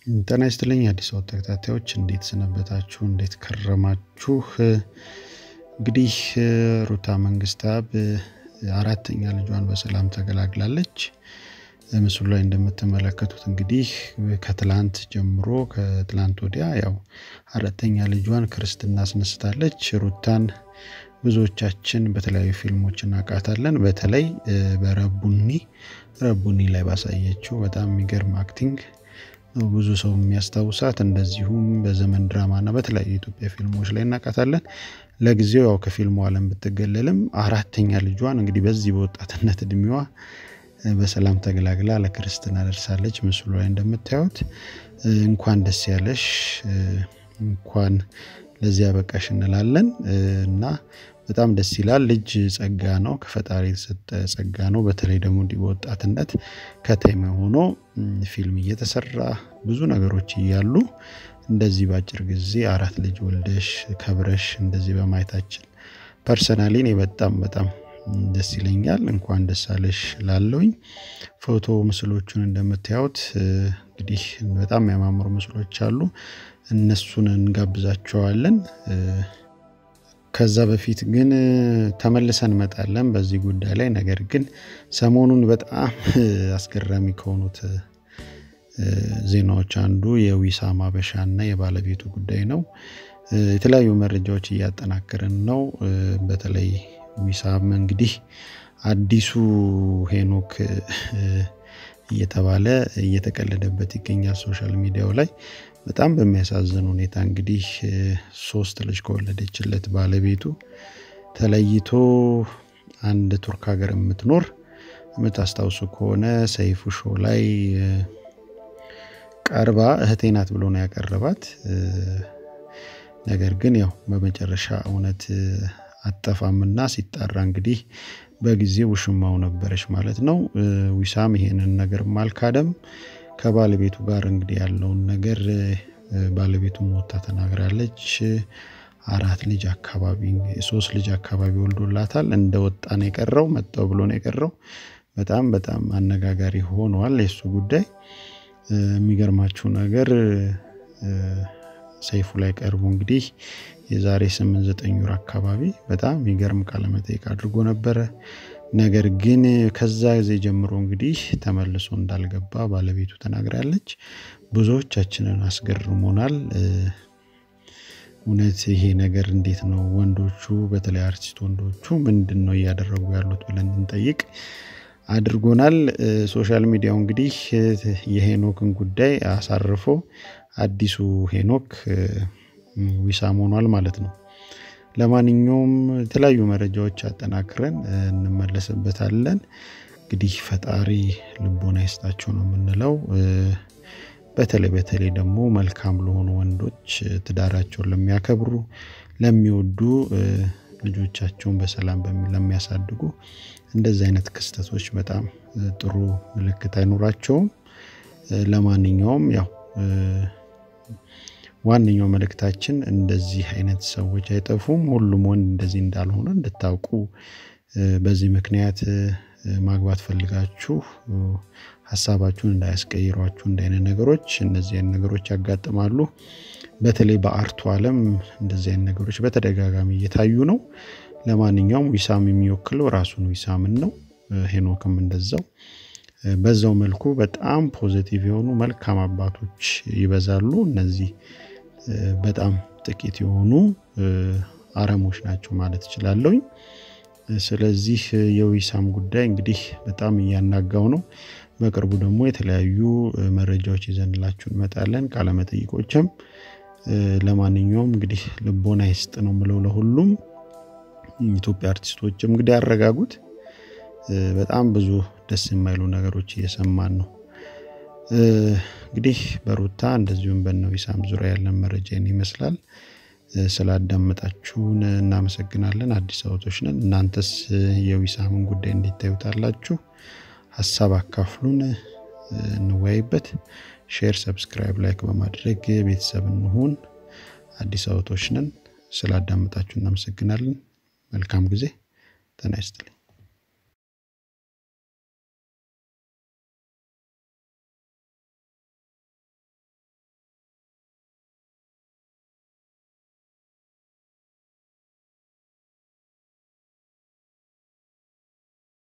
ጤና ይስጥልኝ አዲስ አበባ ተከታታዮች እንዴት ሰነበታችሁ? እንዴት ከረማችሁ? እንግዲህ ሩታ መንግስታብ አራተኛ ልጇን በሰላም ተገላግላለች። ምስሉ ላይ እንደምትመለከቱት እንግዲህ ከትላንት ጀምሮ ከትላንት ወዲያ ያው አራተኛ ልጇን ክርስትና አስነስታለች። ሩታን ብዙዎቻችን በተለያዩ ፊልሞች እናውቃታለን። በተለይ በረቡኒ ረቡኒ ላይ ባሳየችው በጣም የሚገርም አክቲንግ ብዙ ሰው የሚያስታውሳት እንደዚሁም በዘመን ድራማ እና በተለያዩ የኢትዮጵያ ፊልሞች ላይ እናውቃታለን። ለጊዜው ያው ከፊልሙ ዓለም ብትገለልም አራተኛ ልጇን እንግዲህ በዚህ በወጣትነት እድሜዋ በሰላም ተገላግላ ለክርስትና ደርሳለች። ምስሉ ላይ እንደምታዩት እንኳን ደስ ያለሽ፣ እንኳን ለዚያ በቃሽ እንላለን እና በጣም ደስ ይላል። ልጅ ጸጋ ነው፣ ከፈጣሪ የተሰጠ ጸጋ ነው። በተለይ ደግሞ እንዲህ በወጣትነት ከተማ ሆኖ ፊልም እየተሰራ ብዙ ነገሮች እያሉ እንደዚህ በአጭር ጊዜ አራት ልጅ ወልደሽ ከብረሽ እንደዚህ በማየታችን ፐርሰናሊ እኔ በጣም በጣም ደስ ይለኛል። እንኳን ደስ አለሽ ላለውኝ ፎቶ ምስሎቹን እንደምታዩት እንግዲህ በጣም የሚያማምሩ ምስሎች አሉ። እነሱን እንጋብዛቸዋለን። ከዛ በፊት ግን ተመልሰን እንመጣለን በዚህ ጉዳይ ላይ። ነገር ግን ሰሞኑን በጣም አስገራሚ ከሆኑት ዜናዎች አንዱ የዊሳም አበሻና የባለቤቱ ጉዳይ ነው። የተለያዩ መረጃዎች እያጠናከርን ነው። በተለይ ዊሳም እንግዲህ አዲሱ ሄኖክ እየተባለ እየተቀለደበት ይገኛል ሶሻል ሚዲያው ላይ በጣም በሚያሳዝን ሁኔታ እንግዲህ ሶስት ልጅ ከወለደችለት ባለቤቱ ተለይቶ አንድ ቱርክ ሀገር የምትኖር የምታስታውሱ ከሆነ ሰይፉ ሾው ላይ ቀርባ እህቴ ናት ብሎ ነው ያቀረባት። ነገር ግን ያው በመጨረሻ እውነት አጠፋምና ሲጣራ እንግዲህ በጊዜ ውሽማው ነበረች ማለት ነው። ዊሳም ይሄንን ነገር አልካደም። ከባለቤቱ ጋር እንግዲህ ያለውን ነገር ባለቤቱ ሞታ ተናግራለች። አራት ልጅ አካባቢ ሶስት ልጅ አካባቢ ወልዶላታል። እንደ ወጣ ነው የቀረው መጣው ብሎ ነው የቀረው። በጣም በጣም አነጋጋሪ ሆኗል የእሱ ጉዳይ። የሚገርማችሁ ነገር ሰይፉ ላይ ቀርቦ እንግዲህ የዛሬ ስምንት ዘጠኝ ወር አካባቢ በጣም የሚገርም ቃለመጠይቅ አድርጎ ነበረ። ነገር ግን ከዛ ጊዜ ጀምሮ እንግዲህ ተመልሶ እንዳልገባ ባለቤቱ ተናግራለች። ብዙዎቻችንን አስገርሞናል። እውነት ይሄ ነገር እንዴት ነው? ወንዶቹ በተለይ አርቲስት ወንዶቹ ምንድን ነው እያደረጉ ያሉት ብለን እንጠይቅ አድርጎናል። ሶሻል ሚዲያው እንግዲህ የሄኖክን ጉዳይ አሳርፎ አዲሱ ሄኖክ ዊሳም ሆኗል ማለት ነው። ለማንኛውም የተለያዩ መረጃዎች አጠናክረን እንመለስበታለን። እንግዲህ ፈጣሪ ልቦና ይስጣቸው ነው የምንለው። በተለይ በተለይ ደግሞ መልካም ለሆኑ ወንዶች ትዳራቸውን ለሚያከብሩ፣ ለሚወዱ፣ ልጆቻቸውን በሰላም ለሚያሳድጉ እንደዚህ አይነት ክስተቶች በጣም ጥሩ ምልክት አይኖራቸውም። ለማንኛውም ያው ዋነኛው መልእክታችን እንደዚህ አይነት ሰዎች አይጠፉም። ሁሉም ወንድ እንደዚህ እንዳልሆነ እንድታውቁ በዚህ ምክንያት ማግባት ፈልጋችሁ ሀሳባችሁን እንዳያስቀይሯችሁ እንደ አይነት ነገሮች እነዚህ አይነት ነገሮች ያጋጥማሉ። በተለይ በአርቱ ዓለም እንደዚህ አይነት ነገሮች በተደጋጋሚ እየታዩ ነው። ለማንኛውም ዊሳም የሚወክለው ራሱን ዊሳምን ነው። ሄኖክም እንደዛው በዛው መልኩ በጣም ፖዘቲቭ የሆኑ መልካም አባቶች ይበዛሉ። እነዚህ በጣም ጥቂት የሆኑ አረሞች ናቸው ማለት እችላለሁኝ። ስለዚህ የዊሳም ጉዳይ እንግዲህ በጣም እያናጋው ነው። በቅርቡ ደግሞ የተለያዩ መረጃዎች ይዘንላችሁ እንመጣለን፣ ቃለመጠይቆችም። ለማንኛውም እንግዲህ ልቦና ይስጥ ነው ምለው ለሁሉም ኢትዮጵያ አርቲስቶችም እንግዲህ ያረጋጉት። በጣም ብዙ ደስ የማይሉ ነገሮች እየሰማን ነው። እንግዲህ በሩታ እንደዚሁም በነ ዊሳም ዙሪያ ያለን መረጃ ይመስላል። ስላዳመጣችሁን እናመሰግናለን። አዲስ አበቦች ነን። እናንተስ የዊሳምን ጉዳይ እንዴት ታዩታላችሁ? ሀሳብ አካፍሉን፣ እንወያይበት። ሼር፣ ሰብስክራይብ፣ ላይክ በማድረግ ቤተሰብ እንሁን። አዲስ አበቦች ነን። ስላዳመጣችሁ እናመሰግናለን። መልካም ጊዜ። ጤና ይስጥልኝ።